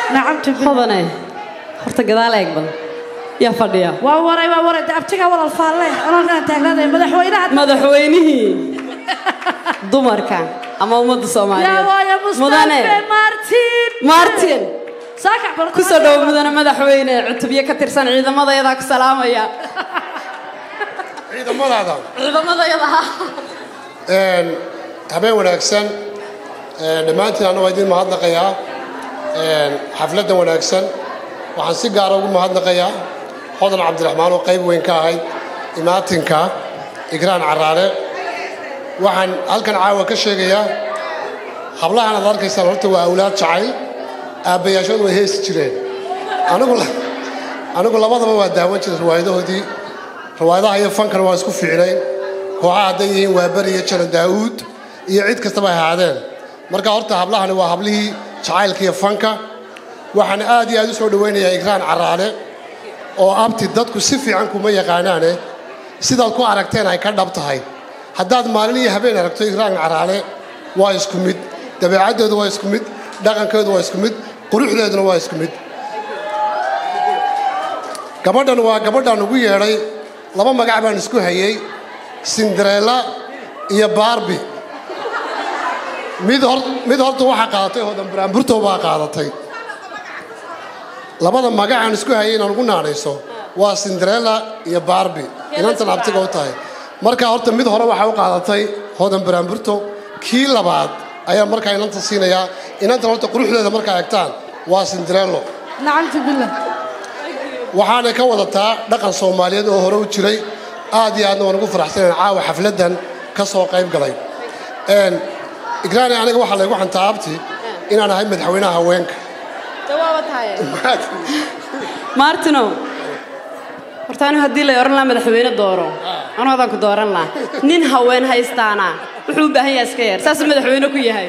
nacamtu billah hodane horta gadaal eeg bal yaa fadhiya waa waray waa waray de abtiga walal faalle anoogaan taagnaaday madaxweynaha madaxweynihii dumarka ama ummadda yaa soomaaliyeed waaya mudane mustafe martin martin saakac bal ku soo dhowo mudane madaxweyne cutubyo ka tirsan ciidamadeedaa ku salaamaya ciidamadaada ciidamadayada Een, habeen wanaagsan Een, dhammaantiin anna waa idiin mahadnaqayaa Een, xafladdan wanaagsan waxaan si gaara ugu mahadnaqayaa hodan cabdiraxmaan oo qayb weyn ka ahayd imaatinka igraan caraale waxaan halkan caawa ka sheegayaa hablahan aad arkaysaan horta waa awlaad jacayl aabbayaashood way heesi jireen anigu la- anigu labadaba waa daawan jiray riwaayadahoodii riwaayadaha iyo fankana waa isku fiicnayn kooxaha hadday yihiin waa beri iyo jaran daa'uud iyo cid kastaba ay ahaadeen marka horta hablahani waa hablihii jacaylka iyo fanka waxaan aad iyo aad u soo dhowaynayaa igraan caraale oo abti dadku si fiican kuma yaqaanaane sidaad ku aragteen ay ka dhab tahay haddaad maalin iyo habeen aragto igraan caraale waa isku mid dabeecaddoodu waa isku mid dhaqankeedu waa isku mid quruxdeeduna waa isku mid gabadhan waa gabadhaan ugu yeedhay laba magac baan isku hayay cinderella iyo barbi mid hor mid horta waxaa qaadatay hodan buraanburtow baa qaadatay labada magacaan isku hayay inaan ugu naanayso waa cinderella iyo barbi inantan abtiga u tahay marka horta mid hore waxaa u qaadatay hodan buraanburtow kii labaad ayaa markaa inanta siinayaa inantan horta quruxdeeda markaa egtaan waa cinderello nacamtu billah waxaanay ka wadataa dhaqan soomaaliyeed oo hore u jiray aad iyo aadna waan ugu faraxsanayn caawa xafladdan ka soo qayb galay Een, igraani aniga waxaa laygu xantaa abti inaan ahay madaxweynaha haweenka jawaaba tahay martino horta anigu haddii lay odhan lahaa madaxweyne dooro anu adaan ku dooran lahaa nin haween haystaana wuxuu u baahan yahay iska yar saasuu madaxweyne ku yahay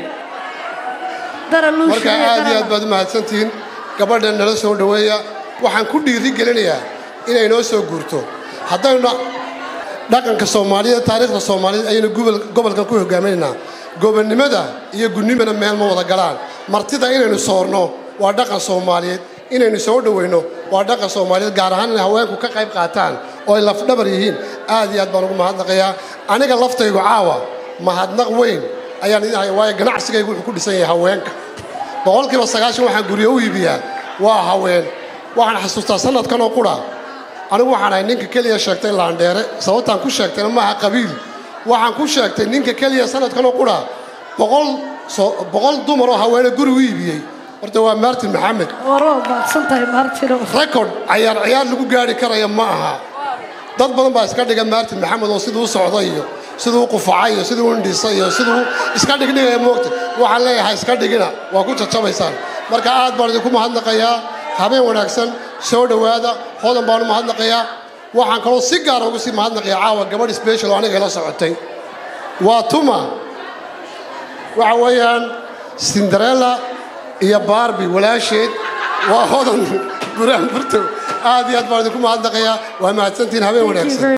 dara luusha marka aad iyo aad baad u mahadsantihiin gabadhan nala soo dhoweeya waxaan ku dhiiri gelinayaa inay noo soo guurto haddaynu dhaqanka soomaaliyeed taariikhda soomaaliyeed ayaynu gobol- gobolkan ku hogaaminaynaa gobonnimada iyo gunnimana meel ma wada galaan martida inaynu soorno waa dhaqan soomaaliyeed inaynu soo dhoweyno waa dhaqan soomaaliyeed gaar ahaan inay haweenku ka qayb qaataan oo ay lafdhabar yihiin aad iyo aad baan ugu mahadnaqayaa aniga laftaygu caawa mahadnaq weyn ayaan idin haya waayo ganacsigaygu wuxuu ku dhisan yahay haweenka boqolkiiba sagaashan waxaan guryo u iibiyaa waa haween waxaan xasuustaa sanadkan oo qura anigu waxaan ahay ninka keliya sheegtay laandheere sababtaan ku sheegtayna maaha qabiil waxaan ku sheegtay ninka keliya sanadkan oo qura boqol soo boqol dumar oo haweene guri u iibiyey horta waa martin maxamed waroo baaqsan tahay martino record cayaar ciyaar lagu gaari karaya ma aha dad badan baa iska dhiga martin maxamed oo siduu u socda iyo siduu u qufacay iyo siduu u indhisay iyo siduu iska dhigdhigaya moogta waxaan leeyahay iska dhigina waa ku jajabaysaan marka aad baan idinku mahadnaqayaa habeen wanaagsan soo dhowaada hodan baan u mahadnaqayaa waxaan kaloo si gaara ugu sii mahadnaqayaa caawa gabadh special oo aniga ila socotay waa tuma waxa weeyaan cinderella iyo barbi walaasheed waa hodan buraan burtow aad iyo aad baan idinku mahadnaqayaa waa mahadsantihiin habeen wanaagsan